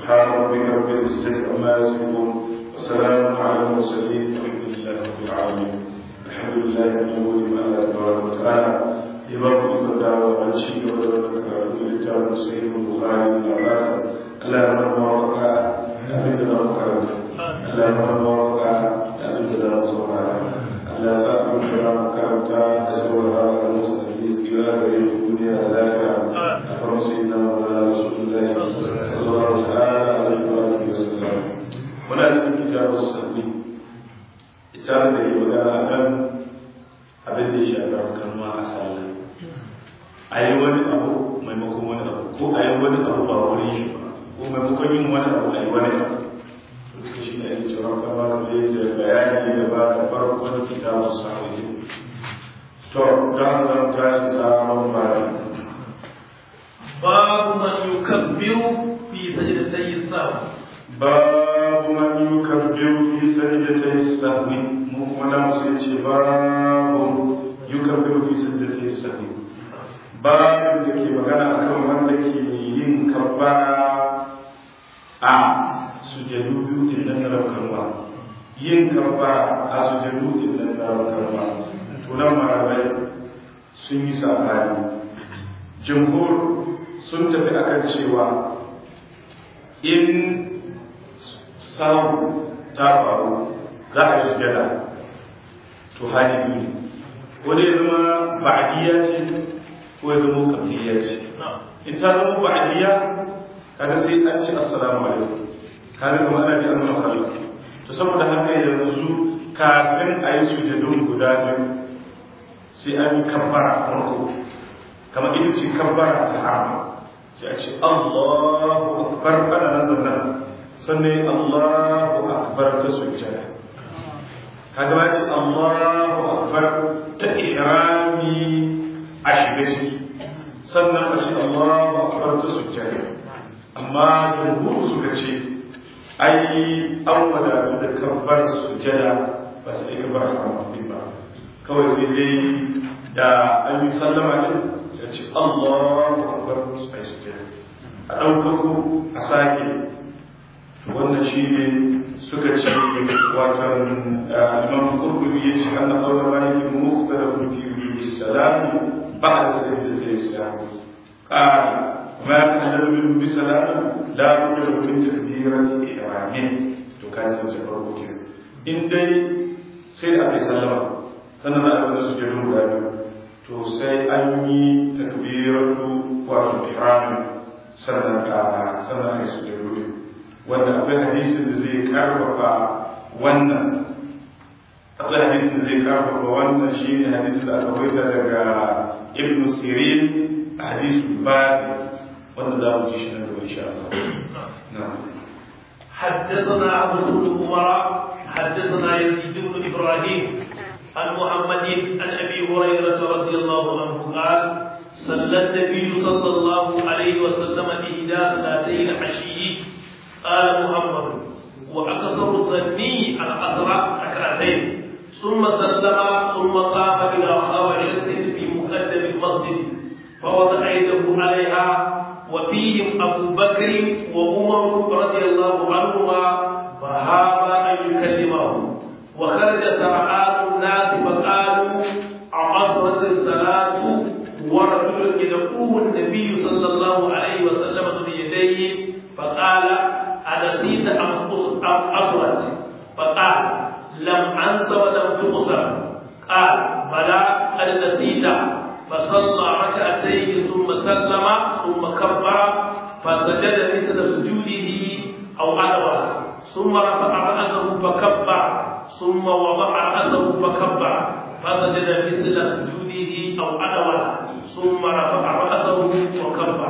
سبحان ربك رب العزة عما يصفون وسلام على المرسلين والحمد لله رب العالمين الحمد لله من أول ما الله تبارك وتعالى يبارك لك وعن شيء ولك لتعالى صحيح البخاري من الأربعة اللهم وفق أمين لنا وكرمت اللهم وفق أمين لنا صورنا Allah sa ku kira makaranta da saurara a musu da ke tsira da yin duniya da lafiya a farusi na mawala rasulullahi sallallahu ta'ala alaihi wa alihi wa sallam muna cikin kitabu sabbi ita da yi magana kan abin da ya shafi kalma a sallah a yi wani abu maimakon wani abu ko a yi wani abu ba wani shi ba ko maimakon yin wani abu a yi wani abu duka shi ne ake cewa kamar da bayani da ba ka farkon kitabun sa'udi to don zan tashi sabon bari babu man yukabbiru fi sajdatayhi sahwi babu man yukabbiru fi sajdatayhi sahwi mu kuma na musu yace babu yukabbiru fi sajdatayhi sahwi babu da ke magana akan wanda ke yin kabbara a sujadu biyu din nan na raukarwa yin kabbara a sujadu din nan na raukarwa tunan marabai sun yi sabani jimhur sun tafi akan cewa in samu ta faru za a yi sujada to hali biyu ko dai zama ba'adiyya ce ko ya zama kabliya ce in ta zama ba'adiyya kaga sai an ce assalamu alaikum kaga kuma ana bi an sallah to saboda haka yanzu kafin a yi sujadun guda biyu sai an yi kabbara farko kamar ita ce kabbara ta harama sai a ce Allahu akbar ana nan da nan sannan Allahu akbar ta sujjada kaga ba ce Allahu akbar ta ihrami a shiga ciki sannan a ce Allahu akbar ta sujjada amma jumhur suka ce ai an wadatu da kabbar sujada ba su yi kabbar haramafi ba kawai sai dai da an yi sallama ne sai ce Allahu akbar su ai sujada a ɗaukako a sake wannan shi ne suka ce watan imam kurkuri ya ce an ɗaura maliki mukhtalafun fi bi salami ba'da sayyidati sahwi qala ما يتحلل منه بسلام لا بد من تكبيرة إحرامه to kan san ce farko ke in dai sai da aka sallama sannan za a yi su jirin guda biyu to sai an yi takbiratu wato ihramin sannan a sannan a yi su jirin wanda akwai hadisin da zai karfafa wannan akwai hadisin da zai karfafa wannan shi ne hadisin da aka waita daga ibn sirin hadisul babi wanda za mu ji shi nan gaba insha Allah حدثنا عبد بن عمر حدثنا يزيد بن ابراهيم عن محمد عن ابي هريره رضي الله عنه قال صلى النبي صلى الله عليه وسلم احدى صلاتي العشي قال محمد واكثر ظني العصر ركعتين ثم سلم ثم قام الى خاوعه في مقدم المسجد فوضع يده عليها وفيهم أبو بكر وعمر رضي الله عنهما فهاب أن يكلمه وخرج سرعان الناس فقالوا عصرت الصلاة ورجل يدعوه النبي صلى الله عليه وسلم بيديه فقال أنسيت أم أبرت فقال لم أنس ولم تبصر قال بلى قد نسيت فصلى ركعتين ثم سلم ثم كبر فسجد مثل سجوده او ادبر ثم رفع راسه فكبر ثم وضع راسه فكبر فسجد مثل سجوده او ادبر ثم رفع راسه وكبر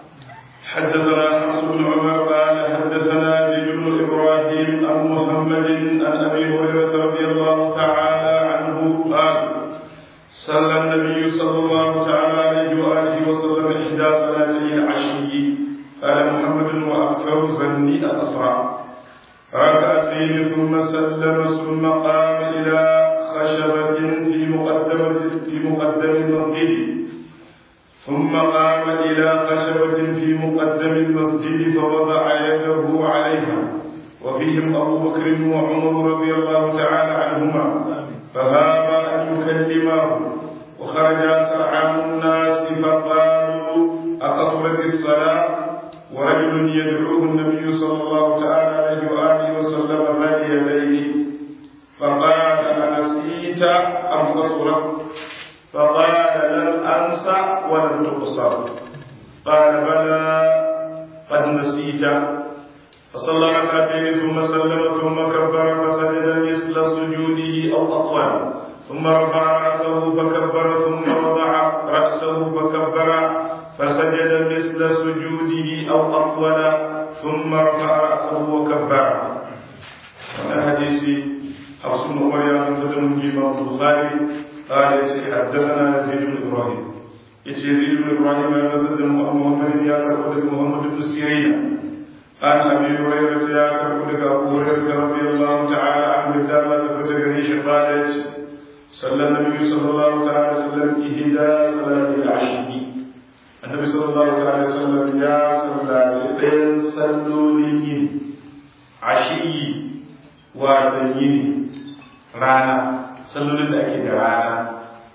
حدثنا حفص بن عمر قال حدثنا زيد بن ابراهيم عن محمد عن ابي هريره رضي الله تعالى عنه قال صلى النبي صلى الله تعالى عليه واله وسلم احدى صلاتي العشي قال محمد واكثر ظني الاسرع ركعتين ثم سلم ثم قام الى خشبه في مقدمه في مقدم المسجد ثم قام إلى خشبة في مقدم المسجد فوضع يده عليها وفيهم أبو بكر وعمر رضي الله تعالى عنهما فهاب أن يكلماه وخرج سرعان الناس فقالوا أقصرت الصلاة ورجل يدعوه النبي صلى الله تعالى عليه وآله وسلم بين يديه فقال أنسيت أم قصرت فقال لم أنسى ولم تقصر قال بلى قد نسيت فصلى ركعتين ثم سلم ثم كبر فسجد مثل سجوده أو أطول ثم رفع رأسه فكبر ثم وضع رأسه فكبر فسجد مثل سجوده أو أطول ثم رفع رأسه وكبر وانا حديثي حفص بن عمر يا من تدم الإمام البخاري قال حدثنا يزيد بن إبراهيم يزيد بن إبراهيم يا من تدم محمد يا محمد بن سيرين عن ابي هريره يا كربلك ابو هريره رضي الله تعالى عنه دام تفتكريش قالت صلى النبي صلى الله تعالى وسلم إهدى صلاة العشي النبي صلى الله تعالى وسلم يا صلاة بين صلوا لين عشي واتنين رانا صلوا لين رانا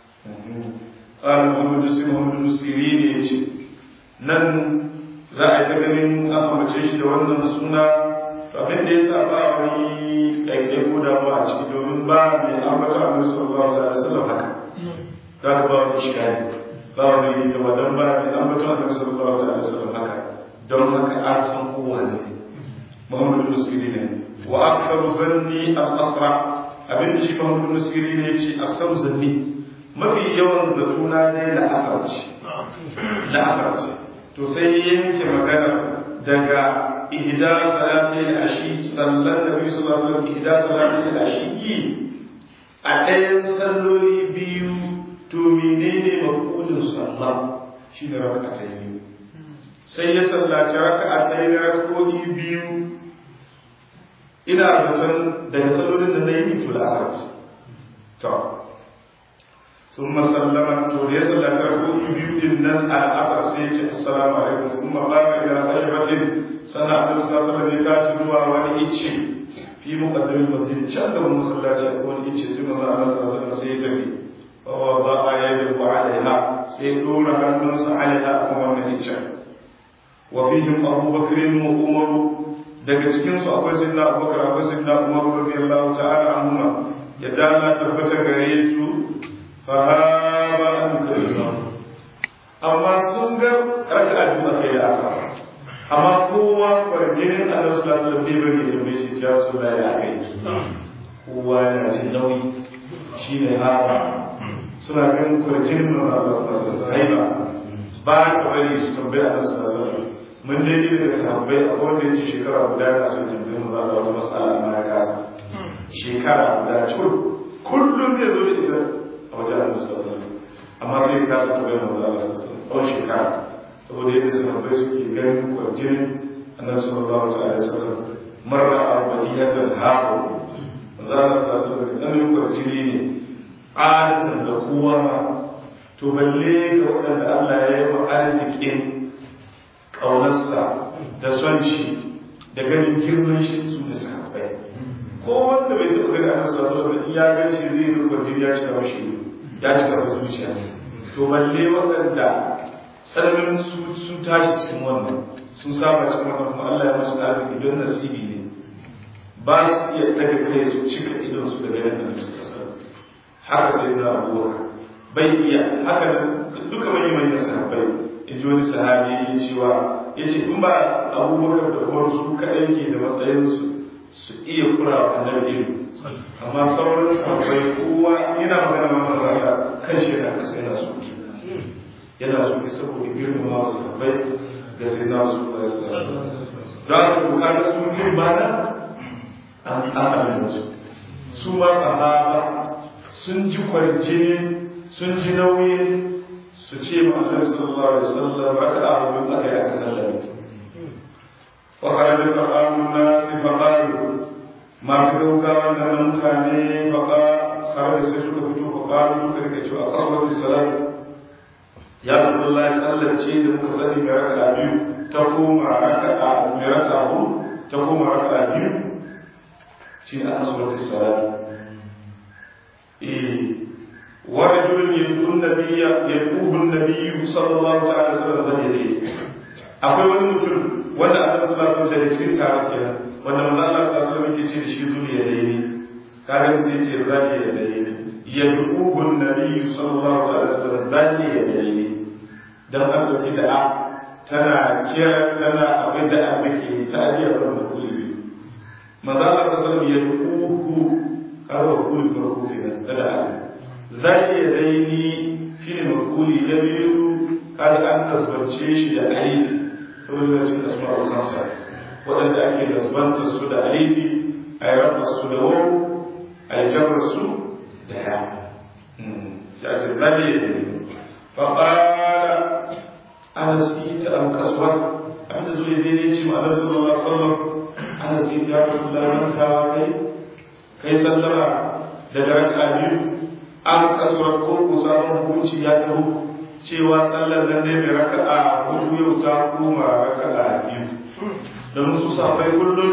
قال محمد بن محمد بن سيرين يجي نن za a yi ta ganin an amince shi da wannan suna abin da ya sa ba wani ɗaiɗai ko damuwa a ciki domin ba mai ambata annabi sallallahu alaihi wasallam haka za ka ba wani shikari ba wani da wadan ba mai ambata annabi sallallahu alaihi wasallam haka don haka an san kowa ne muhammadu musiri ne wa akthar zanni al asra abin da shi muhammadu musiri ne yace akthar zanni mafi yawan zatuna ne la asar ce la asar ce to sai yanke magana daga ihda salati al-ashi sallan nabi sallallahu alaihi wasallam ihda salati al-ashi a ɗayan salloli biyu to menene mafulin sallah shine raka'a biyu sai ya sallaci raka'a ɗaya na rak'o'i biyu ina zaton daga sallolin da na yi to da asar to ثم سلم to da ya sallaci rak'o'i biyu din nan a asar sai ya ce assalamu alaikum ثم قام الى خشبة sana annabi sallallahu alaihi wasallam ya tashi zuwa wani icce fi muqaddamin masjid can da masallaci a wani icce sai manzo Allah sallallahu alaihi wasallam sai ya tafi fa wada'a yadahu alaiha sai ya dora hannunsa alaiha akan wannan icce wa fihim Abu Bakr wa Umar daga cikin su akwai sayyidina Abu Bakr akwai sayyidina Umar radiyallahu ta'ala anhuma yadda Allah tabbata gare su fa haba an kallahu amma sun ga raka'a biyu kai da asar amma kowa farjinin Allah su lasu da tebur ya tambaye shi ya su da ya kai kowa yana jin nauyi shi ne haka suna ganin farjinin nan Allah su lasu da haiba ba da bari su tambaye Allah su lasu da mun dai ji daga sahabbai a wanda ya ce shekara guda yana so ya tambaye mu za wata matsala amma ya kasa shekara guda cur kullum zai zo da ita a wajen Allah su lasu amma sai ya kasa tambaye mu za Allah su lasu tsawon shekara saboda yadda sahabbai suke ganin kwarjinin annabi sallallahu alaihi wasallam marra al-madinatan haqqu zalla sallallahu alaihi wasallam kwarjini ne adatan da kowa ma to balle ga waɗanda Allah ya yi wa arzikin ƙaunarsa da son shi da ganin girman shi su ne sahabbai ko wanda bai taɓa gani annabi sallallahu alaihi wasallam ya gan shi zai yi kwarjini ya cika mashi ya cika mashi zuciya to balle waɗanda tsananin sun tashi cikin wannan sun saba cikin wannan kuma Allah ya musu arziki don nasibi ne ba su iya daga kai su cika idon su daga yadda da suka sa haka sai na abubakar bai iya haka duka mai manyan sahabbai in ji wani sahabi ya cewa ya ce in ba abubakar da umar su kaɗai ke da matsayinsu su iya kura wa annabi ido amma sauran sahabbai kowa yana magana ma raka kan shi yana kasa yana so yana so ne saboda girmama wasu bai da sai na su ba su da su don haka bukatar su girma na an amalin su su ma sahaba sun ji kwarjini sun ji nauyi su ce ma annabi sallallahu alaihi wasallam raka a rubin aka yi aka sallame wa kharaja sar'anun nasi fa qalu masu gaugawa da mutane fa kharaja sai suka fito fa qalu suka rika cewa qawwati salatu ya Rasulullah sallar ce da muka sani mai raka biyu ta koma raka mai raka hudu ta koma raka biyu shi ne aka surat salati eh ورجل يدعو النبي يدعوه النبي صلى الله عليه وسلم ذا يديه akwai wani mutum wanda Allah sallallahu alaihi wasallam da cikin taron kenan wanda manzo Allah sallallahu alaihi wasallam yake ce da shi zuriya da yini kaga sai ce zani ya da yini yad'uhu an-nabiy sallallahu alaihi wasallam zani ya da yini dan an dauki da tana kira tana abin da an take ta ajiya da kuli manzo Allah sallallahu alaihi wasallam yad'uhu kaga kuli farko kenan da zani ya da yini shine makuli da biyu kaga an tasbance shi da alifi saboda cikin asma'ul khamsa waɗanda ake nasbanta su da alifi a yi rafa su da wau a yi jarra su da ya ya ce zabe da ne faƙala ana sita an kasuwa abinda zuwa zai ne ce ma'anar sallallahu alaihi wasallam ana sita ya rasu da manta kai kai sallama daga raka biyu an kasuwa ko ko sabon hukunci ya taho cewa sallar nan ne mai raka'a hudu yau ta koma raka'a biyu don su safai kullum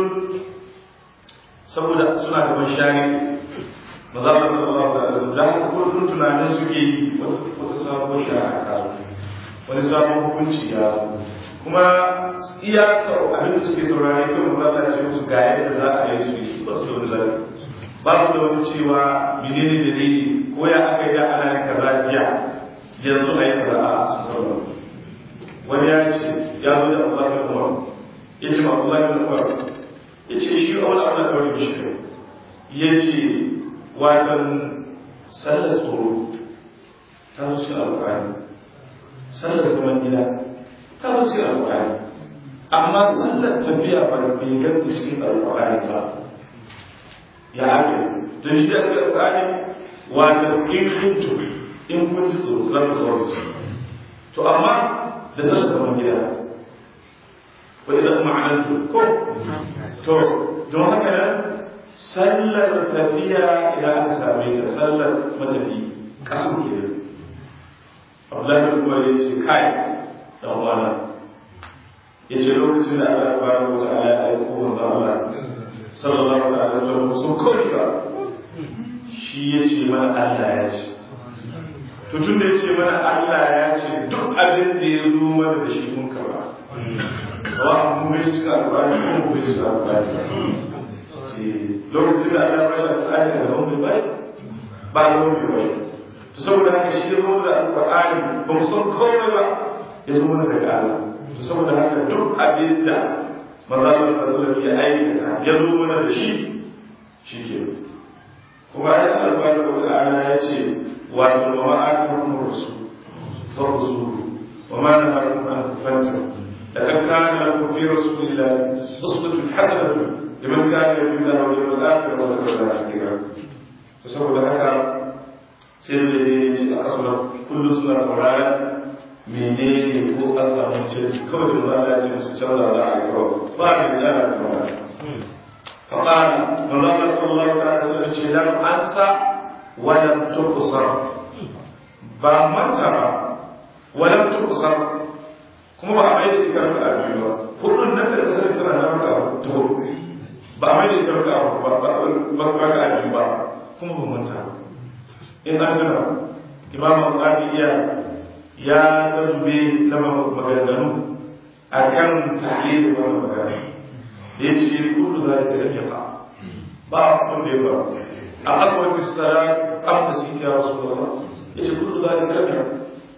saboda suna da mashari ba za ka sallallahu alaihi wasallam da haka kullum tunanin suke yi wata sabon shari'a ta zo wani sabon hukunci ya zo kuma iya sau abin da suke saurare kai mu za ce musu ga yadda za a yi su yi ba su da wani zafi ba su da wani cewa menene dalili ko ya aka yi ana yin kaza jiya yanzu a yi kaza a sun sauran wani ya ce ya zo da Allah bin Umar ya ce ma Allah bin Umar ya ce shi wani abu da wani bishiyar ya ce watan sallar tsoro ta zo cikin alƙur'ani sallar zaman gida ta zo cikin alƙur'ani amma sallar tafiya ba da bai ganta cikin alƙur'ani ba ya ake don shi da cikin alƙur'ani watan in kuntu in kun ji tsoro za ku zo ci to amma da sallar zaman gida wa idan ma'anantu ko to don haka nan sallar tafiya idan aka same ta sallar matafi kasu ke Abdullahi bin Umar ya ce kai dan uwana ya ce lokacin da Allah subhanahu wa ta'ala ya aiko manzo Allah sallallahu alaihi wasallam sun kawai ba shi ya ce mana Allah ya ce to tun da ya ce mana Allah ya ce duk abin da ya zo mana da shi mun karba sawa mu bai cika alƙur'ani ko mu bai cika alƙur'ani lokacin da Allah ya bashi alƙur'ani daga wani bai ba da wani bai to saboda haka shi ya zo da alƙur'ani ba mu san komai ba ya zo mana daga Allah to saboda haka duk abin da maza Allah sallallahu ya aikata ya zo mana da shi shi ke kuma ya Allah subhanahu wa ta'ala ya ce wato wa ma atakum rasul fa rasulu wa ma nahakum an fantahu laqad kana lakum fi rasulillahi uswatun hasanatun liman kana yarju Allah wal yawmal akhir wa dhakara Allah kathira to saboda haka sai da dai ji a kasula kullu suna saurara menene ko a samu canji kawai da Allah ya ce musu canza za a yi kawai ba da da ta ba فقال من الله صلى الله عليه وسلم لم أنسى ولم تقصر ba manta ba walam tuqsar kuma ba a mai da ita raka a biyu ba hudun nan da sai tana na raka ta hudu ba a mai da ita raka ba ba ba raka a biyu ba kuma ba manta ba in an tuna imam al-qadiya ya zube na maganganu a kan tahlil wannan magana da ya ce kullu zalika lam yaqa ba abin da ya ba a aswati salat am da sita ya rasulullah ya ce kullu zalika lam yaqa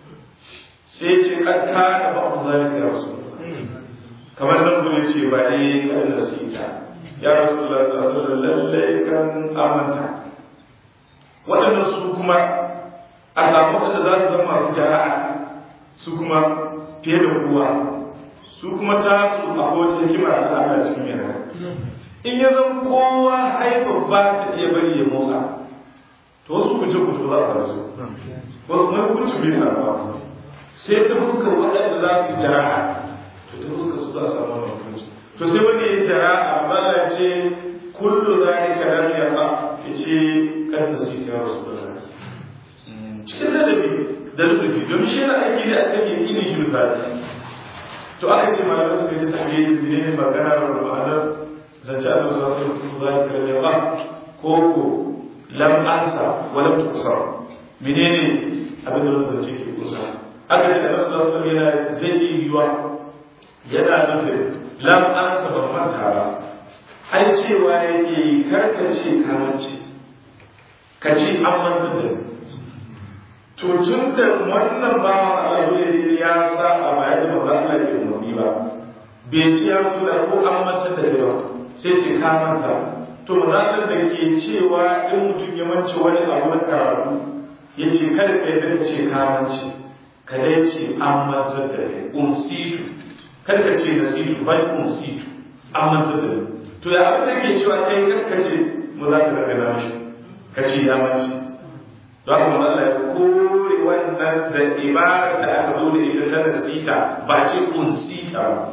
sai ce kad kana ba abu zalika ya rasulullah kamar nan gure ce ba eh kan da sita ya rasulullah sallallahu alaihi wasallam lalle kan amanta waɗannan su kuma a samu waɗanda za su zama masu jara'a su kuma fiye da kowa su kuma ta su a kowace hikima ta Allah cikin yana in ya zan kowa haifa ba ta iya bari ya motsa to wasu kuce kuce za su rasu wasu kuma kuce bai samu sai ta fuskar waɗanda za su yi jara'a to ta fuskar su za su samu wannan hukunci to sai wanda ya yi jara'a ba ya ce kullu zalika lam yaqa yace kan da su ta rasu da cikin ladabi da ladabi don shi yana aiki da aka yi kini shi misali to aka ce malamai suka yi ta tafiye ne ne magana da ma'anar zance Allah su wasu da za ka rage ba ko ko lam ansa wa lam tuksar menene abin da zance ke kusa aka ce Allah su wasu yana zai yi yiwa yana nufin lam ansa ba manta ba ai cewa yake karkace kamanci ka ce an manta da to tun da wannan ba Allah ya sa a baya da ba Allah ke umarni ba bai ce ya da ko an manta da ba sai ce ka manta to mazalar da ke cewa in mutum ya mance wani abu na karatu ya ce kada ka yi ce ka mance ka dai ce an manta da kai unsitu kada ka ce nasitu bai unsitu an manta da kai to ya abin da ke cewa kai ka ce mu za ka daga nashi ka ce ya mance don haka manzo Allah ya kore wannan da ibarar da aka zo da ita ta nasita ba ce unsita ba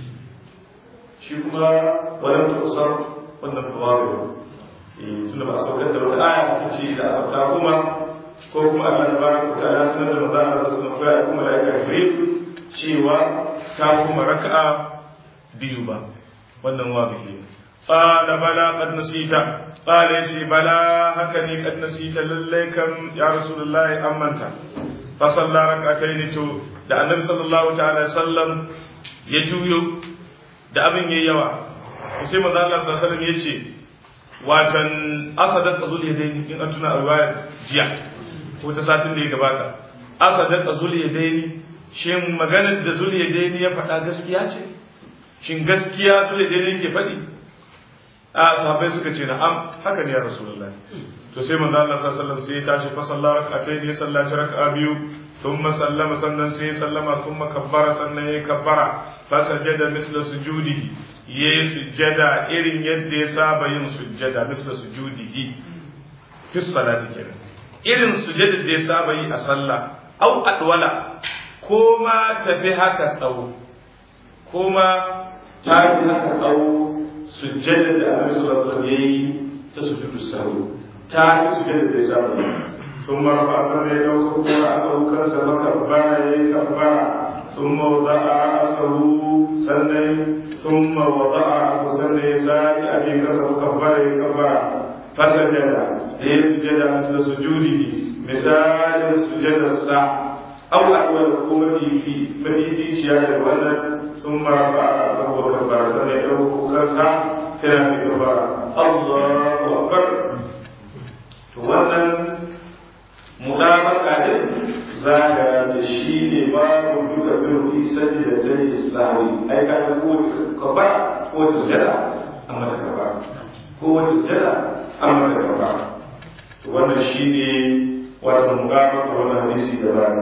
shi kuma wannan tusar wannan tawabi eh tunda ba saukar da wata aya ta ce da asabta kuma ko kuma Allah tabaraka wa ta'ala sunan da manzo Allah sallallahu alaihi wasallam kuma da aka cewa ta kuma raka'a biyu ba wannan wabi قال بلى قد نسيت قال يشي بلى هكني قد نسيت لليكم يا رسول الله أمنت فصلى ركعتين تو da annabi sallallahu ta'ala sallam ya juyo da abin yayi yawa sai manzo Allah sallallahu alaihi wasallam yace watan asadat azul yadaini in an tuna riwaya jiya ko ta satin da ya gabata asadat azul yadaini shin maganar da zul yadaini ya faɗa gaskiya ce shin gaskiya zul yadaini yake faɗi a sahabbai suka ce na'am haka ne ya rasulullahi to sai manzo Allah sallallahu alaihi wasallam sai ya tashi fa sallar rak'atayn ya sallaci rak'a biyu thumma sallama sannan sai ya sallama thumma kabbara sannan ya kabbara fa sajada misla sujudihi yayi sujjada irin yadda ya saba yin sujjada misla sujudihi fi salati kenan irin sujjada da ya saba yi a sallah au adwala ko ma tafi haka tsawo ko ma ta fi haka tsawo sujjada da annabi sallallahu alaihi wasallam yayi ta sujudu sahwi ta yi sujjada da ya saba yi ثم رفع سمع يوكو رأسه كنسا وكبر يكبر ثم وضع رأسه سنة ثم وضع رأسه سنة سائل أبي كنسا وكبر يكبر فسجد ليسجد مثل سجوده مثال سجد الساعة أو أول حكومة في مدينة شيئا الولد ثم رفع رأسه وكبر سنة يوكو كنسا كان يكبر الله أكبر wannan mutabaka din za ka da shi ne babu duka bin fi sani da ta yi sawi ai ka ga kowace kafa kowace sujada an mata kafa kowace sujada an mata kafa to wannan shi ne wata mutabaka wannan hadisi da ba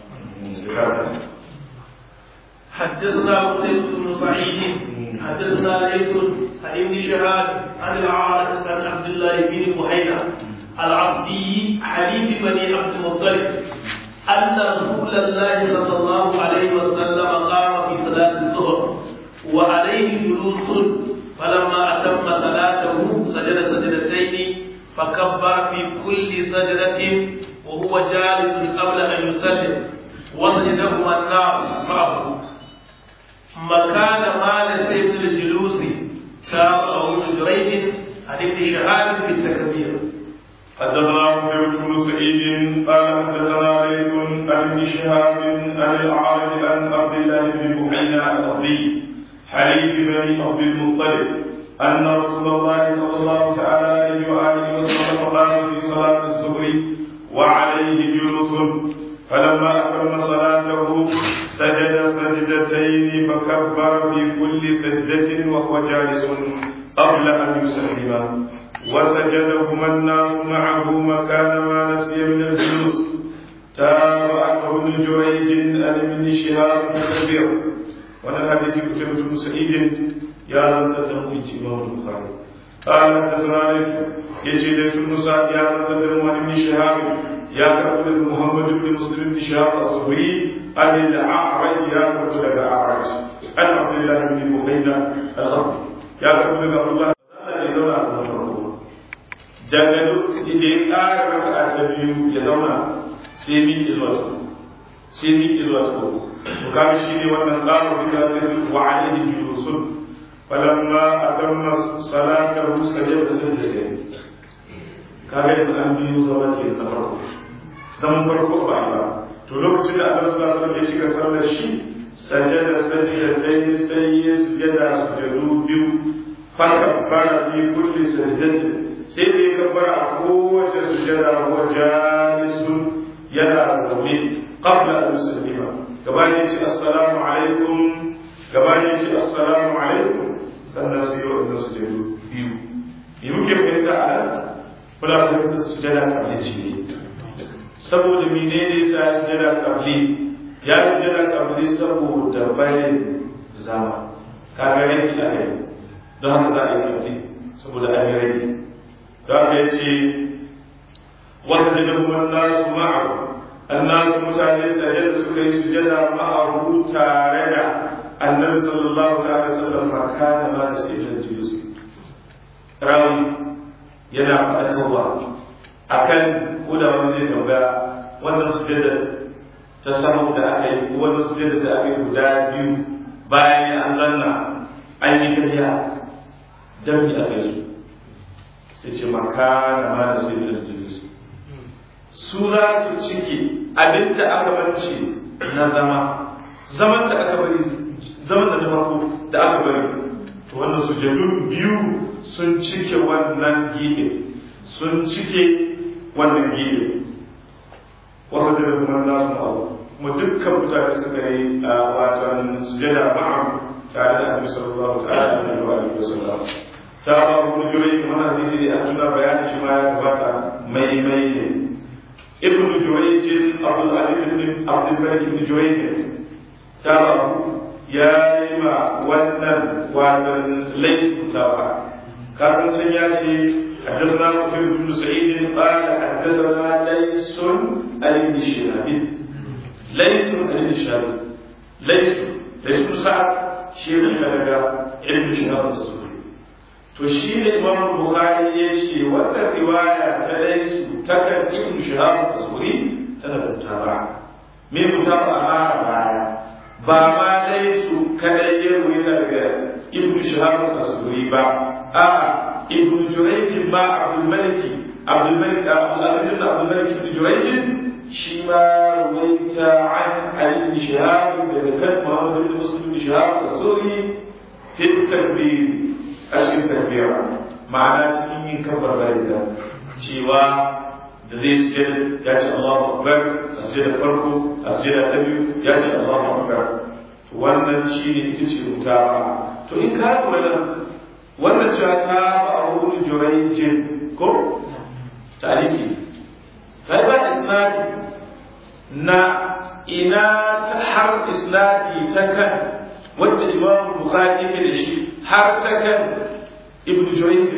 حدثنا قتيبة بن سعيد حدثنا ليث عن ابن شهاب عن العارض عن عبد الله بن بحيرة العبدي حليم بني عبد المطلب أن رسول الله صلى الله عليه وسلم قام في صلاة الظهر وعليه جلوس فلما أتم صلاته سجد سجدتين فكبر في كل سجدة وهو جالس قبل أن يسلم وسجدهما الناس معه مكان ما لسيد الجلوس تابعه ابن جريج عن ابن شهاب بالتكبير حدثنا قتيبة بن سعيد قال حدثنا ليث عن ابن شهاب عن الأعرج عن عبد الله بن بحينا الأصلي حليف بن عبد المطلب أن رسول الله صلى الله تعالى عليه وآله وسلم قام في صلاة الظهر وعليه جلوس فلما أتم صلاته سجد سجدتين فكبر في كل سجدة وهو جالس قبل أن يسلم وسجدهما الناس معه مكان ما نسي من الجلوس تابعته ابن جريج عن ابن شهاب بن كثير وانا الحديث كتبة بن سعيد يا لم تدعوا امام البخاري قال حدثنا يجي ليس بن سعد يا لم تدعوا عن ابن شهاب يا كتب محمد بن مسلم بن شهاب الزهري عن الاعرج يا كتب الاعرج عن عبد الله بن بحينا الاصلي يا كتب عبد الله daga duk da ya ƙara raka ta biyu ya zauna sai mi ilmatu sai miƙe zuwa ta uku to kaga shi ne wannan qama bi zatin wa alayhi julusun falamma atamma salatahu sajada sajdatayni kaga yanzu an biyu zama ke na farko zaman farko ba a ba to lokacin da annabi sallallahu alaihi wasallam ya cika sallar shi sajada sajdatayni sai ya sujada sujadu biyu fakabbara fi kulli sajdatin sai da ya kabbara a kowace sujada wa jalisun yana zaune qabla an yusallima gabanin ce assalamu alaikum gabanin ce assalamu alaikum sannan sai yau da sujadu biyu me muke fahimta a nan muna fahimta sujada kabli ce ne saboda menene sa ya sujada kabli ya sujada kabli saboda bayan zama kaga yanki a kai don haka za a yi kabli saboda an yi rage don haka ya ce wasu da kuma nasu ma'aru annasu mutane sajada suka yi sujada ma'aru tare da annabi sallallahu ta'ala sallam fa kana ma da sayyidul julus rawi yana faɗaɗarwa akan koda wani zai tambaya wannan sujada ta samu da aka yi wannan sujada da aka yi guda biyu bayan an zanna an yi kariya dan mi aka yi su sai ce makana ma da sayyidul julus su za su ciki abinda aka bance na zama zaman da aka bari zaman da na farko da aka bari to wannan sujadun biyu sun cike wannan gine sun cike wannan gine wasu da kuma nasu ma'abu kuma dukkan mutane suka yi a watan sujada ma'a tare da annabi sallallahu ta'ala alaihi wa sallam ta ba mu jurai kuma hadisi da an tuna bayani shi ma ya gabata mai mai ne ابن جريج عبد العزيز بن عبد الملك بن جريج ترى يا إما ونن ونن ليس متابعة كان سياتي حدثنا قتيبة بن سعيد قال حدثنا ليس عن ابن شهاب ليس عن ابن شهاب ليس ليس بن سعد شيخ الخلفاء ابن شهاب الزهري to shi ne imam bukhari ya ce wannan riwaya ta laisu ta kan ibn shahab az-zuhri tana da mutaba me mutaba a baya ba ma laisu kadai ya ruwaita daga ibn shahab az-zuhri ba a ibn jurayj ba abdul malik abdul malik abdul aziz ibn abdul malik ibn jurayj shi ma ruwaita an ali ibn shahab daga kan muhammad ibn muslim ibn shahab az-zuhri fi takbir a cikin takbira ma'ana cikin yin kabbar da cewa da zai sujada ya ce Allahu Akbar a sujada farko a sujada ta biyu ya ce Allahu Akbar to wannan shi ne ita ce mutawa to in ka lura da wannan cewa ta ba a wurin jurayjin ko tariki kai ba isnadi na ina ta har isnadi ta kan wanda Imam Bukhari yake da shi har ta kan ibn Jurayj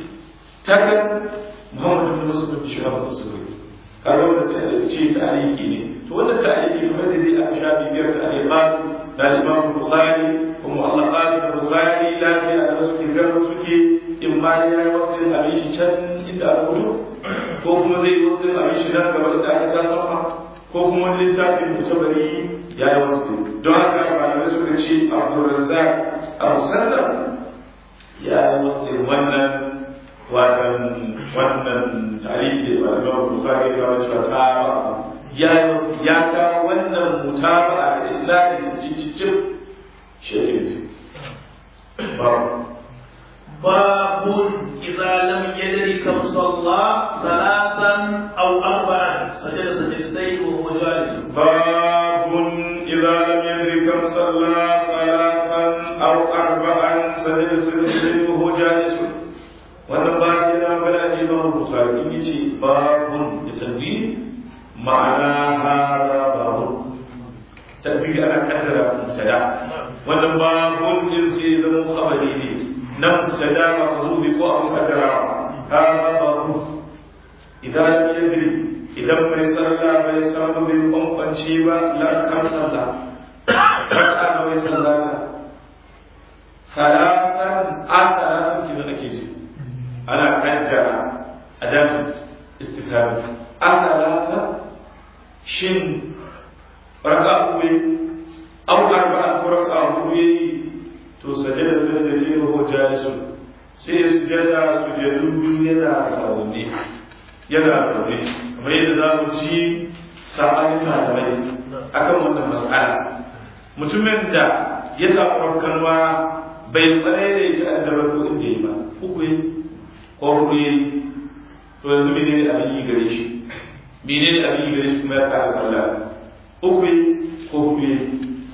ta kan Muhammad ibn Muslim bin Shihab al-Zuhri kaga wanda sai da ce tariki ne to wannan tariki ne wanda zai a shafi biyar tariqat da Imam Bukhari ko mu'allaqat Bukhari la ya da suke garba suke in ma ya yi wasu abin shi can inda aka mutu ko kuma zai yi wasu abin shi nan gaba da aka sama ko kuma wani littafin mutabari ya yi wasu don haka malamai suka ce Abdulrazzaq a musallam ya yi wasu wannan wannan wannan tarihi da Imam Bukhari ya kawo cewa ta ya yi wasu ya kawo wannan mutaba a islamin cicicin shekin باب إذا لم يدر كم صلى ثلاثا أو أربعا سجد سجدتين وهو جالس باب إذا لم يدر كم صلى ثلاثا أو أربعا سجد سجدتين وهو جالس wannan ba ya na bala ji ba bukhari yace babun da tanbi ma'ana hada babun tanbi ana kaddara mubtada wannan babun din sai zama khabari ne nan mubtada mahzubi ko abu kaddara hada babun idan lam yadri idan bai sallah bai samu bin kwankwance ba la kan sallah raka'a ba bai sallah salatan an salatan kidan ake ji ana kaddara adam istikami an salata shin raka uku aw arba'a ko raka hudu yayi to sajada sajada ko jalisun sai ya sujada sujadu biyu yana zaune yana zaune kamar yadda za mu ci sa'anin malamai akan wannan mas'ala mutumin da ya samu farkanwa bai tsare da ya ci addabar ko inda yi ba uku yi ko hudu yi to yanzu mene ne abin yi gare shi mene ne abin yi gare shi kuma ya kara sallah uku yi ko hudu yi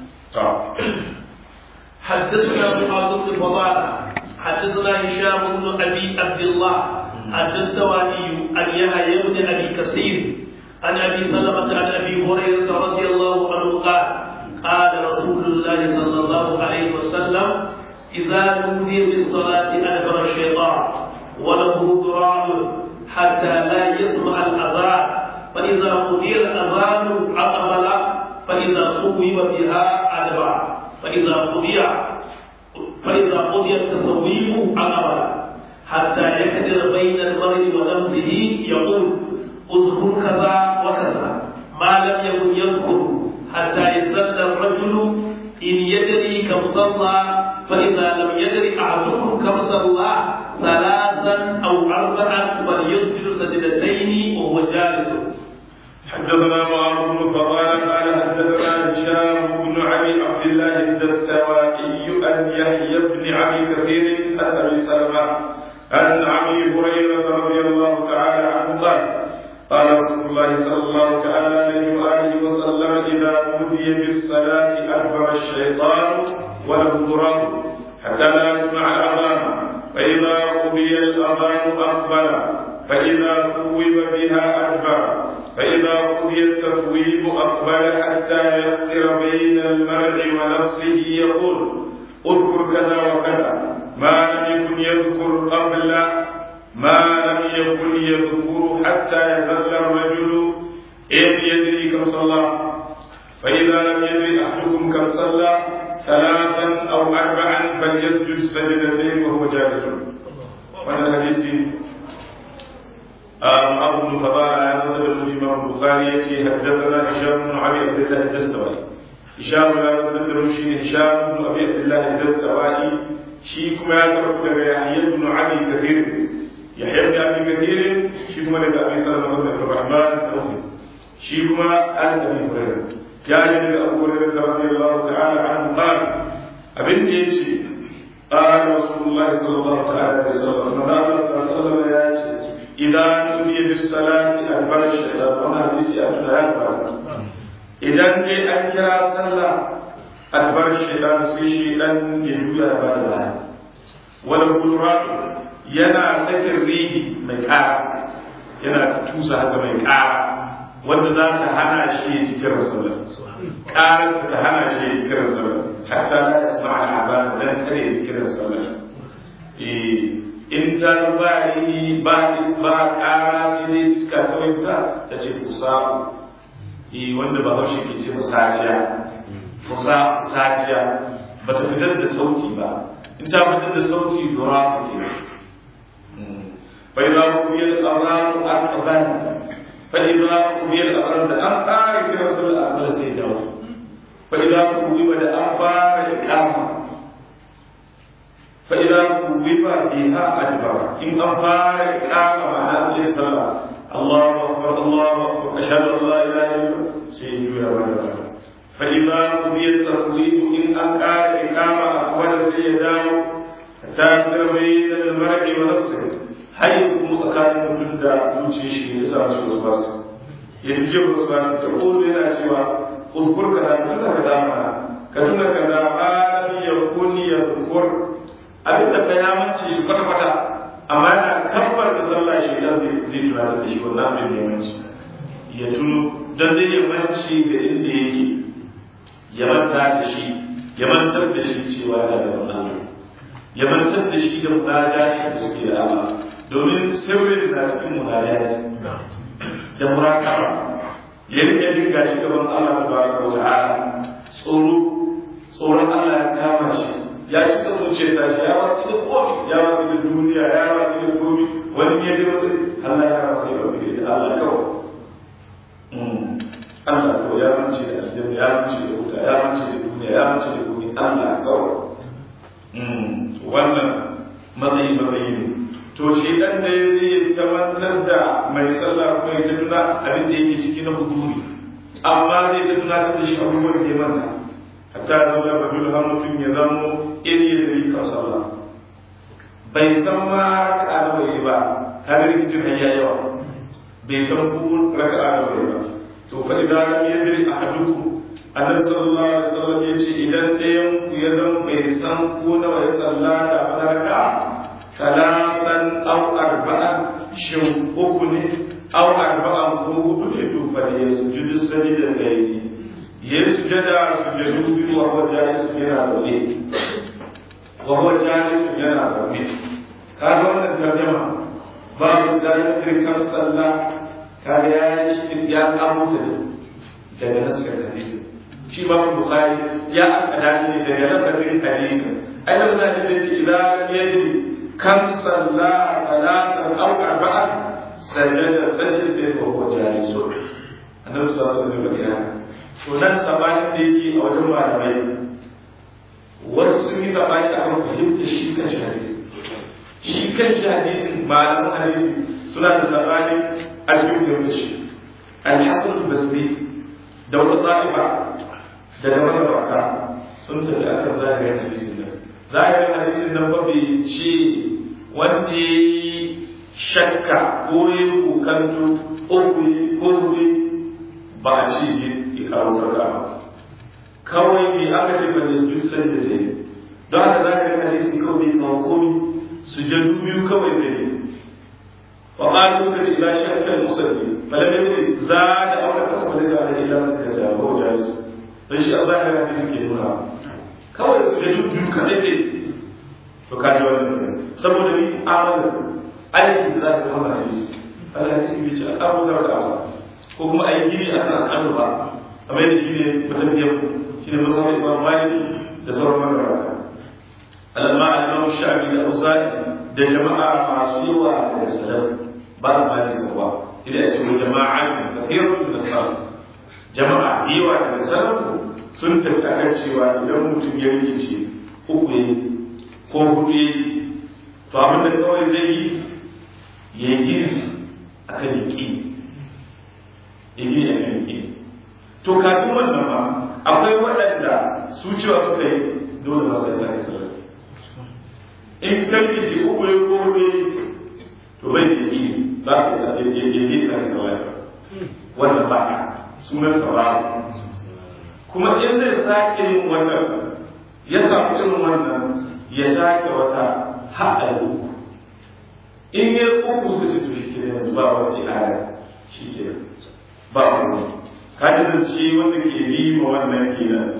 حدثنا معاذ بن فضالة حدثنا هشام بن ابي عبد الله الدستوائي عن يحيى بن ابي كثير عن ابي سلمه عن ابي هريره رضي الله عنه قال قال رسول الله صلى الله عليه وسلم اذا نودي بالصلاه ادبر الشيطان وله ضرار حتى لا يسمع الاذان فاذا قضي الاذان اقبل فاذا صوب بها ادبر فاذا قضي فإذا قضي التصويب عقبا حتى يكدر بين المرء ونفسه يقول اذكر كذا وكذا ما لم يكن يذكر حتى يذل الرجل إن يدري كم صلى فإذا لم يدري أحدكم كم صلى ثلاثا أو أربعا فليسجد سجدتين وهو جالس حدثنا معاذ بن فضال قال حدثنا هشام بن ابي عبد الله الدستوائي عن يحيى بن ابي كثير عن ابي سلمه عن ابي هريره رضي الله تعالى عنه قال قال رسول الله صلى الله تعالى عليه واله وسلم اذا نودي بالصلاه ادبر الشيطان وله ضراب حتى لا يسمع الاذان فاذا قضي الاذان اقبل فاذا ثوب بها ادبر فإذا قضي التثويب أقبل حتى يقدر بين المرء ونفسه يقول اذكر كذا وكذا ما لم يكن يذكر قبل ما لم يكن يذكر حتى يزل الرجل إن يدري كم صلى فإذا لم يدري أحدكم كم صلى ثلاثا أو أربعا فليسجد سجدتين وهو جالس وهذا الحديث أبو بن فضالة هذا الإمام البخاري يأتي حدثنا هشام بن أبي عبد الله الدستوائي هشام لا يتذكر شيء هشام بن أبي عبد الله الدستوائي شي كما يترك يحيى بن أبي كثير يحيى بن أبي كثير شي كما لك أبي سلمة بن عبد الرحمن الأخي شي كما آل أبي هريرة يا جميل أبو هريرة رضي الله تعالى عنه قال أبن يجي قال رسول الله صلى الله عليه وسلم فقال صلى الله عليه وسلم إذا نودي بالصلاة أكبر الشيطان وأنا حديثي أبنى أكبر إذا دي أنكر صلى أكبر الشيطان سي شيطان يجوي أبار الله ولو قدرات ينا سكر ريه مكار ينا توسى هذا مكار wanda za ta hana shi ya cikin rasulun ƙarar ta hana shi ya cikin rasulun hatta na isma al'azan dan kare ya cikin rasulun in ta ba yi ba ba ƙara sai dai iska ta wuta ta ce kusa wanda ba haushe ke ce musaciya kusa saciya ba ta fitar da sauti ba in ta fitar da sauti dora ta ke fa idza qudiya al-adhan aqban fa idza qudiya al-adhan da an ƙara kira sallar akbar sai dawo fa idza qudiya da an fara iqama فإذا ثوب بها أدبر إن أنفار إقامة معنى ذلك صلاة الله أكبر الله أكبر أشهد أن لا إله إلا الله سيجوز ولا فإذا قضي التثويب إن أنكار إقامة أقوال سيداه حتى بين المرء ونفسه حيث أكاد من دا يوشي شيء يسعى شيء بس يتجيب بس تقول لنا سوى اذكر كذا كذا كذا كذا كذا ما لم يكن يذكر abin da ya mance shi kwata-kwata amma yana tabbar da sallah shi dan zai tunatar da shi wannan abin da ya mance ya tuno dan zai ya mance da inda yake ya manta da shi ya mantar da shi cewa yana da wannan ya mantar da shi da munajati da suke da Allah domin sirrin na cikin munajati da murakaba ya rike jin gashi gaban Allah tabaraka wa ta'ala tsoro tsoron Allah ya kama shi ya ci kan zuciya ta shi ya watsi da komi ya watsi da duniya ya watsi da komi wani ya bi wani Allah ya kama sai ba bi da Allah kawai Allah ko ya mance da aljanna ya mace da wuta ya mace da duniya ya mace da duniya Allah kawai wannan matsayi matsayi ne to shi dan da ya zai tamantar da mai sallah ko ya tuna abin da yake ciki na huduri amma zai ta tunatar da shi abubuwan da ya manta hatta ya zama rajul har mutum ya zamo iri da yi kan sallah bai san ma raka'a da bai ba har rikicin hanya yawa bai san ku raka'a da bai ba to fa idan lam yadri ahadukum annabi sallallahu alaihi wasallam ya ce idan ɗayan ku ya zama bai san ko nawa ya sallata ba raka'a talatan aw arba'an shin uku ne aw arba'an ko hudu ne to fa ya sujudu sajida zaini ya sujada sujudu biyu wa huwa jalis yana zaune wa huwa jalis yana zaune kaga wannan tarjuma babu dalilin kan sallah kaga ya yi shi ya kamo ta daga nasar hadisi shi ba bukhari ya akada shi ne daga lafazin hadisi ai da wannan da yake idan yadi kam salla talatan aw arba'an sajada sajda wa huwa jalis annabi sallallahu alaihi wasallam to nan sabanin da yake a wajen malamai wasu sun yi sabani akan fahimta shi kan shi hadisi shi kan shi hadisin malaman hadisi suna da sabani a cikin fahimta shi al-hasan al-basri da wata ta'ifa da da magabata sun tafi akan zahirin hadisin nan zahirin hadisin nan ba bai ce wanda ya shakka ko ya kokanto ko ko ba a ce ya karo karka kawai me aka ce ba da duk sai da zai don haka zahirin hadisin kawai bai kawo komi su jadu biyu kawai zai yi وقالوا كان إذا شك المصلي فلم يدري زاد أو نقص فليس عليه إلا سكتة وهو جالس dan shi a zahirin hadisi ke nuna kawai su da biyu kaɗai ne to ka ji wani saboda ni amalin aiki da za ka kama hadisi Allah hadisi bai ce a ƙaro zara da Allah ko kuma a yi gini a kan al'adu ba kamar yadda shi ne matafiyan shi ne musamman imam malik da sauran magabata alamma al-imam shafi da auza'i da jama'a masu yawa da salaf ba su mali sawa idan ya ce wa jama'a kathirun da salaf jama'a yawa da salaf sun tafi akan cewa idan mutum ya rikice uku ne ko hudu ya to abin da kawai zai yi ya yi gini a kan yaƙi ya gini a kan yaƙi to kafin wannan ma akwai waɗanda su cewa suka yi dole ba sai sake sallah in kan ce uku ne ko hudu to bai da yaƙi za ka ya je sake sallah wannan ba sunan tawaru kuma in zai sake yin wannan ya samu irin wannan ya sake wata haɗa uku in yi uku su ci to shi ke yanzu ba wasu ilaya shi ke ba wani kaji da ce wanda ke bi ma wannan kenan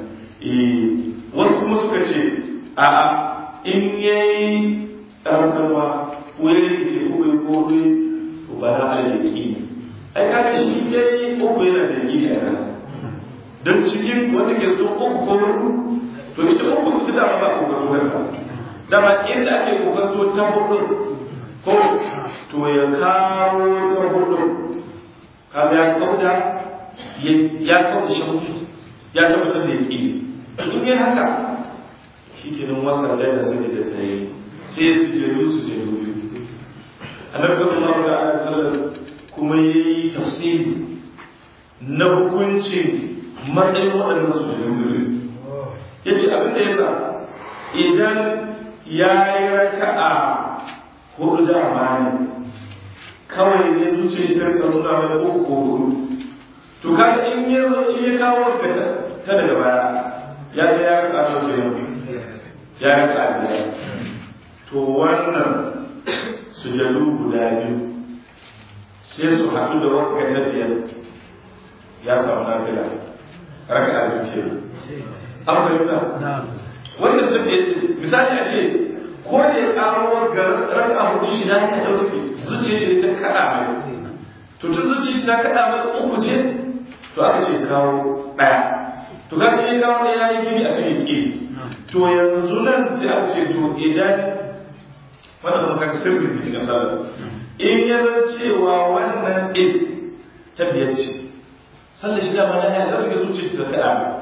wasu kuma suka ce a in yayi ɗarkarwa ko ya rikice ko ya kore to ba na alaƙi ai kaga shi yayi uku yana da ƙi a nan don cikin wanda ke zo uku ko hudu to ita uku ita dama ba ku gato wata dama inda ake kokanto ta hudu ko to ya kawo ta hudu kaga ya kauda ya kauda shauki ya tabbatar da yake in yi haka shi ke nan wasan da sai da tsaye sai su jeru su jeru biyu annabi sallallahu alaihi wasallam kuma yayi tafsiri na hukuncin matsayin waɗannan su jirgin ya ce abin da ya sa idan ya yi raka'a hudu da amani kawai ne zuciya shi ta rika nuna mai uku ko hudu to kaga in ya zo in ya kawo ga ta daga baya ya ga ya raka ta ke ya raka biyar to wannan sujadu guda biyu sai su haɗu da wakka ta biyar ya samu nafila raka a biyu ke an fahimta wannan tafiye misali a ce ko da ya karo ga raka a hudu shi na ya ɗauke zuciya shi ta kaɗa mai to tun zuciya ta kaɗa mai uku ce to aka ce kawo ɗaya to ka ce kawo da ya yi gini a kan yake to yanzu nan sai aka ce to idan wannan kuma kan sirri da cikin sallah in ya zan cewa wannan ɗin ta biyar ce sallar shi dama na ya da zuciya zuciya ta kaɗa mai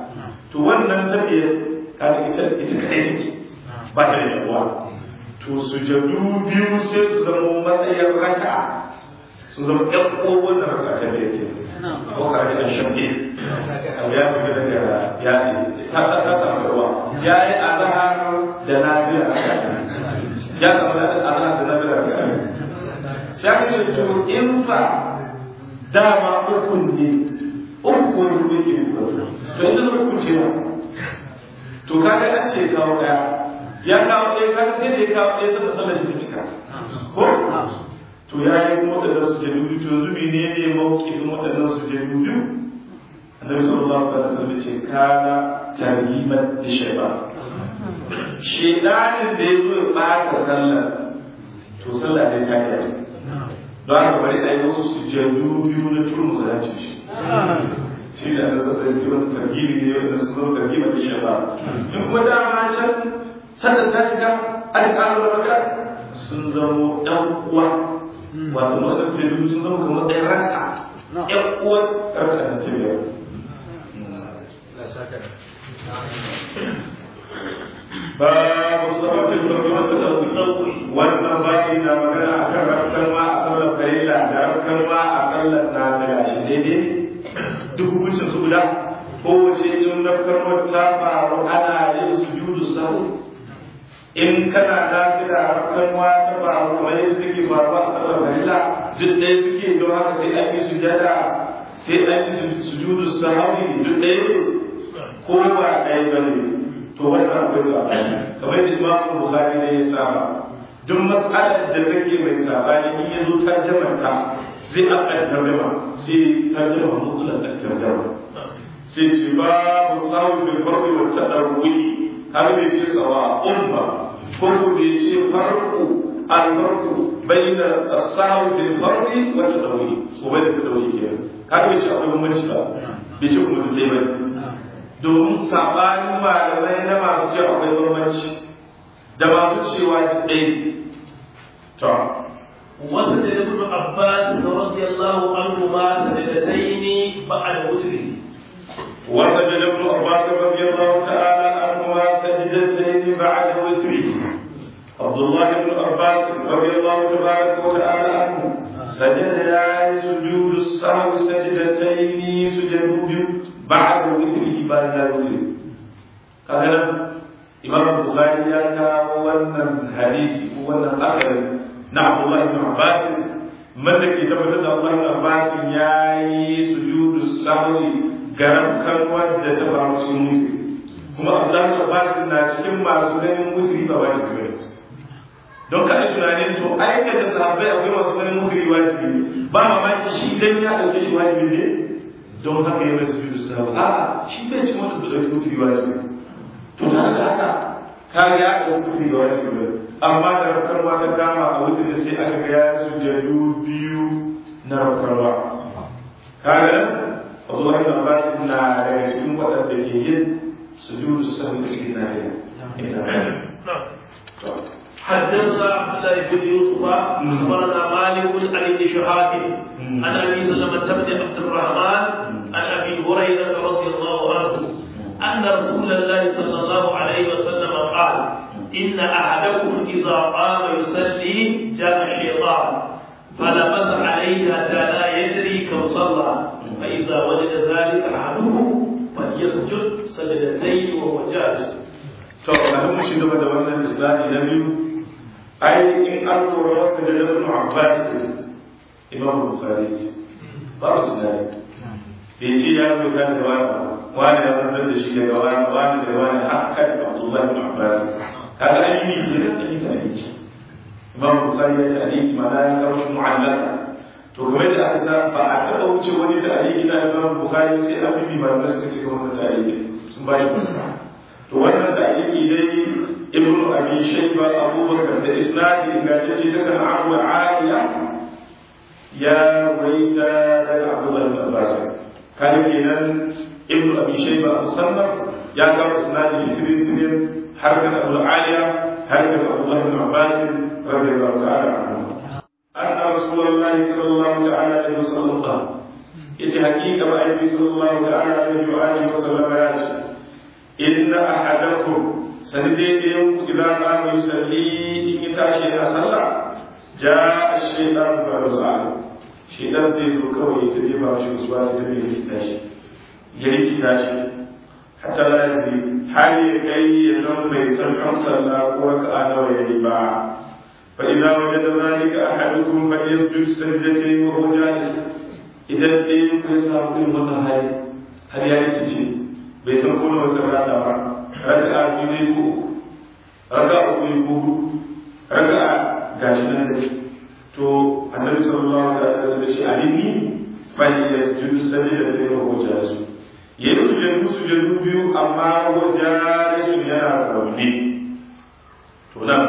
to wannan tafiya kaga ita ita kai take ba ta da yawa to sujadu biyu sai su zama matsayin raka'a su zama ƴan ƙowar da raka'a ta da yake ko ka ji an shafe ya fita daga ya ta ta samu ruwa ya yi azhar da nafiya ya samu da azhar da nafiya raka'a sai aka ce to in fa dama ukun ne ukun ne ke to ita zama kuce to kaga an ce kawo daya ya kawo ɗaya kan sai da ya kawo ɗaya ta sallar shi ta cika ko to ya yi kuma waɗannan su jadu biyu to zubi ne ne mawuƙin waɗannan su jadu biyu annabi sallallahu alaihi wasallam ce kana tarhiman da shayba shedanin da ya zo ya ɓata sallar to sallah ne ta yi don haka bari a yi wasu su jadu biyu na turmu za ci shi shi da na sassa yi wani targibi ne wanda su zama targiban da shayba in kuma dama can sannan ta shiga aka ƙara da maka sun zamo ɗan uwa wato wanda su yi sun zama kamar ɗaya raka ɗan uwa raka na ce biyar babu sababin farkon da ɗauki wannan babi na magana a kan rafkar ma a sallar farilla da rafkar ma a sallar na daga shi daidai duk hukuncin su guda kowace in rafkar ta faru ana yin sujudu sahu in kana lafiya kan wata ba kamar yadda take faruwa a sallar farilla duk ɗaya suke don haka sai an yi sujada sai an yi sujudu sahawi duk ɗaya ko ba ɗaya ba ne to wannan akwai sabani kamar da imamu bukhari ne ya saba duk mas'alar da take mai sabani in ya zo ta jamanta zai aka tarjama sai tarjama mutlaq tarjama sai ce babu sawu fil farqi wa tadawwi har bai ce tsawa umma ko ku bai ce farqu al-farqu bayna as-sawu fil farqi wa tadawwi ko bai da tadawwi ke har bai ce akwai bambanci ba bai ce kuma dai ba domin sabanin malamai na masu ce akwai bambanci da masu cewa ɗaya to وسجد ابن عباس رضي الله عنهما سجدتين بعد وتره وسجد ابن عباس رضي الله تعالى عنهما سجدتين بعد وتره عبد الله بن عباس رضي الله تبارك وتعالى عنه سجد يا سجود السهو سجدتين سجود بعد وتره بعد لا وتر كذا إمام البخاري يا wannan hadisi ko wannan akari na Abdullah ibn Abbas man da ke tabbatar da Allah ibn Abbas ya yi sujudu sahwi garan kalmar da ta faru cikin musu kuma Abdullahi Abbas na cikin masu ganin musu ba wajibi bane don kada tunanin to aika da sahabbai akwai masu ganin musu wajibi ba mamaki shi dan ya dauke shi wajibi ne don haka ya rasu judu sahabi a shi bai ci wanda su dauki musu wajibi to tare da haka ka ga ya dauki musu wajibi ne amma da rakarwa ta dama a wuce sai aka ga ya sujadu biyu na rakarwa kaga Allah ibn Abbas na daga cikin waɗanda ke yin sujudu sahwi a cikin nafiya. حدثنا عبد الله بن يوسف اخبرنا مالك عن ابن شهاب عن ابي سلمة بن عبد الرحمن عن ابي هريره رضي الله عنه ان رسول الله صلى الله عليه وسلم قال ان احدكم اذا قام يصلي جاء الشيطان فلبس عليه حتى لا يدري كم صلى فإذا وجد ذلك أحدهم فليسجد سجدتين وهو جالس. to a mun shi gaba da wannan islami na biyu ai in an tura wasu da ibn Abbas Imam Bukhari ba su da bai ce ya zo kan da wani wani ya zantar da shi daga wani wani da wani haka da Abdullah ibn Abbas kaga an yi ne da kan yi tarihi Imam Bukhari ya tarihi mana ya kawo shi mu'allaka to game da aka sa ba a taɓa wuce wani tarihi na Imam Bukhari sai an bibi malamai suka ce kamar tarihi sun ba shi fuska to wannan tarihi dai Ibn Abi Shayba Abubakar da isnadi ingantacce daga Abu Aliya ya waita daga Abdullah ibn Abbas kan kenan Ibn Abi Shayba musannaf ya kawo isnadi shi tirin tirin har ga Abu Aliya har ga Abdullah ibn Abbas radiyallahu ta'ala anhu أن رسول الله صلى الله تعالى عليه وسلم قال يجي حقيقة بأيدي صلى الله تعالى عليه وآله وسلم ياتي inna ahadakum sani dai ɗayan ku idan qama yusalli in ya tashi a sallah ja ash-shaytan fa rasala shaytan zai zo kawai ta jefa mashi uswa sai da ya rikita shi ya rikita shi hatta la yadri hali ya kai ya zama bai san an sallah ko raka'a nawa yayi ba fa idza wajada zalika ahadukum falyasjud sajdatayn wa huwa jalis idan ɗayan ku ya samu irin wannan hali har ya rikice bai san ko nawa sallata ba raka'a biyu ne ko raka'a uku ne ko raka'a gashi nan da to annabi sallallahu alaihi wasallam ya ce alimi fali yasjudu sajdatayn wa huwa jalis yayin sujudu sujudu biyu amma wa jalis yana zaune to nan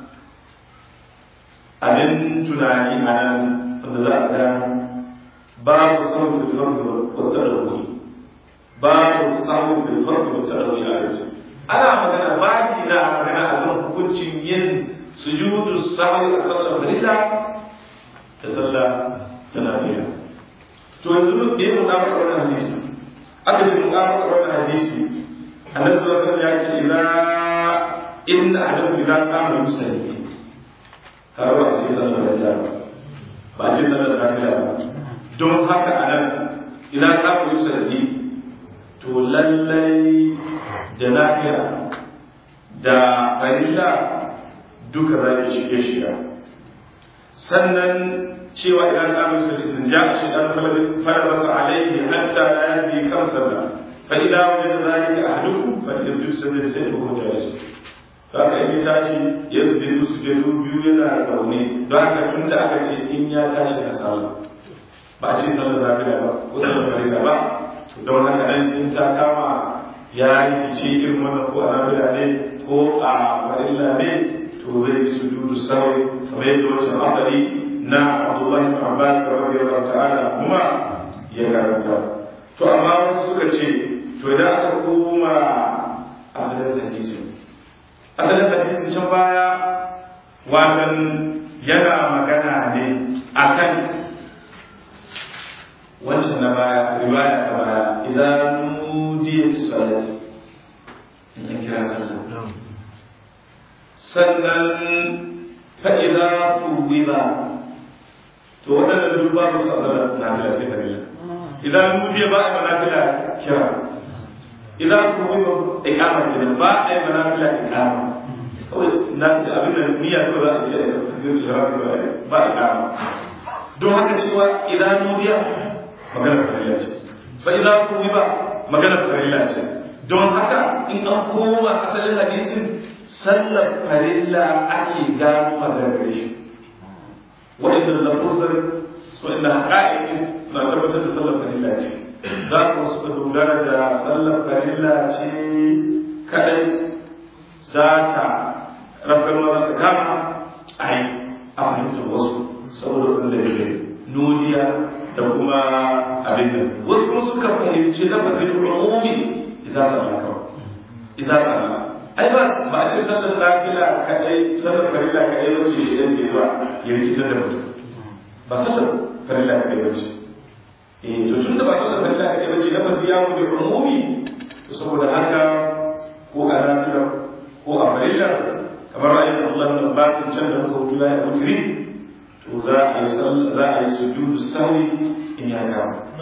abin tunani a nan wanda za a gano babu samun bilfarki wata ɗauki babu samun bilfarki wata ɗauki a yanzu ana magana babi na magana a kan hukuncin yin sujudu sahwi a sallar farilla da sallah ta lafiya to yanzu da yin mutabaka wannan hadisi aka ce mutabaka wannan hadisi annabi sallallahu alaihi wasallam ya ce idza inna ahadakum idza qama yusalli har ba a ce sallar farilla ba a ce sallar lafiya ba don haka a nan idan ka ku sarki to lallai da lafiya da farilla duka za ki shige shiga sannan cewa idan ka ku sarki in ja shi dan fara masa alaihi hatta la yadi kan sallah fa idan wajada zalika ahadukum fa yasjudu sajda sai ko jalis haka in tashi ya zubi su jeru biyu yana zaune don haka tunda aka ce in ya tashi a sallah ba a ce sallar lafiya ba ko sallar farilla ba don haka nan in ta kama ya yi fice irin wannan ko a lafiya ne ko a farilla ne to zai yi sujudu sawi kamar yadda wancan akali na Abdullahi ibn Abbas radiyallahu ta'ala kuma ya karanta to amma wasu suka ce to idan aka koma asalin hadisin asalin hadisin can baya watan yana magana ne akan wancan na baya riwaya ta baya idan nudiya salat in an kira sallah sannan fa idza fuwida to wadannan duk ba su sallar nafila sai farilla idan nudiya ba a nafila kira idan fuwida iqama idan ba a yi nafila iqama kawai na abin da niyya ko za a ce a tafiya ihram ba iqama don haka cewa idan nudiya magana farilla ce fa idan ku ba magana farilla ce don haka in an koma asalin hadisin sallar farilla ake gano maganar shi wa'inda lafuzar wa'inda haƙa'iƙin na tabbatar da sallar farilla ce za ku suka dogara da sallar farilla ce kadai za ta rafar ma za ta kama a yi a fahimtar wasu saboda wanda ya nudiya da kuma abin nan wasu kuma suka fahimci lafazin umumi idza salla kawai idza salla ai ba ba a ce sallar nafila kadai sallar farilla kadai ba ce idan ke zuwa ya rikitar da mutum ba sallar farilla kadai ba ce eh to tun da ba sallar farilla kadai ba ce lafazi ya mu da umumi to saboda haka ko a nafila ko a farilla kamar ra'ayin Allah bin Abbas can da muka wuce ya mutri to za a yi za a yi sujudu sahwi in ya gama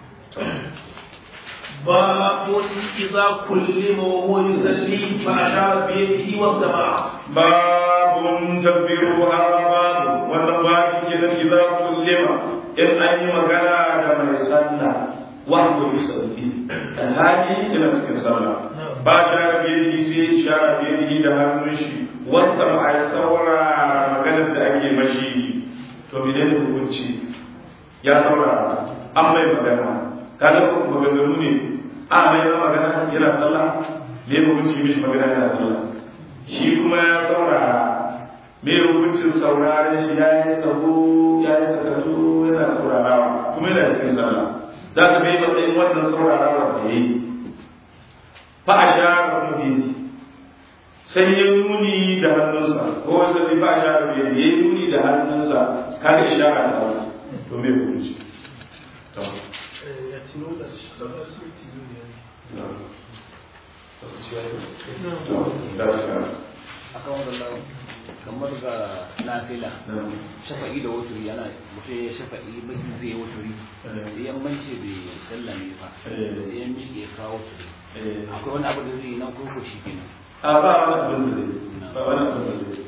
باب إذا كلم وهو يصلي فأشار بيده واستمع باب تكبيرها باب والنبات إذا إذا كلم إن أي مكان من يصلى وهو يصلي الهادي إلى تلك الصلاة باشا بيده سي شار بيده ده مشي واستمع الصورة مكان da ake mashi to menene hukunci ya saurara an mai magana kaga maganganu ne a mai ma magana yana sallah me hukunci mishi magana yana sallah shi kuma ya saurara me hukuncin sauraren shi ya yi sabo ya yi sakatu yana saurarawa kuma yana cikin sallah za ka bai matsayin wannan saurarawa da ya yi fa a sha ka kuma sai ya nuni da hannunsa ko wasu ne fa a sha ka ya yi nuni da hannunsa kaga ishara ta Allah to me hukunci to akan wannan kamar ga nafila shafa'i da wuturi yana mutum ya shafa'i baki zai yi wuturi sai ya mance bai sallame ba sai ya miƙe ya kawo wuturi akwai wani abu da zai yi nan ko ko shi kenan a ba wani abin da zai ba wani abin da zai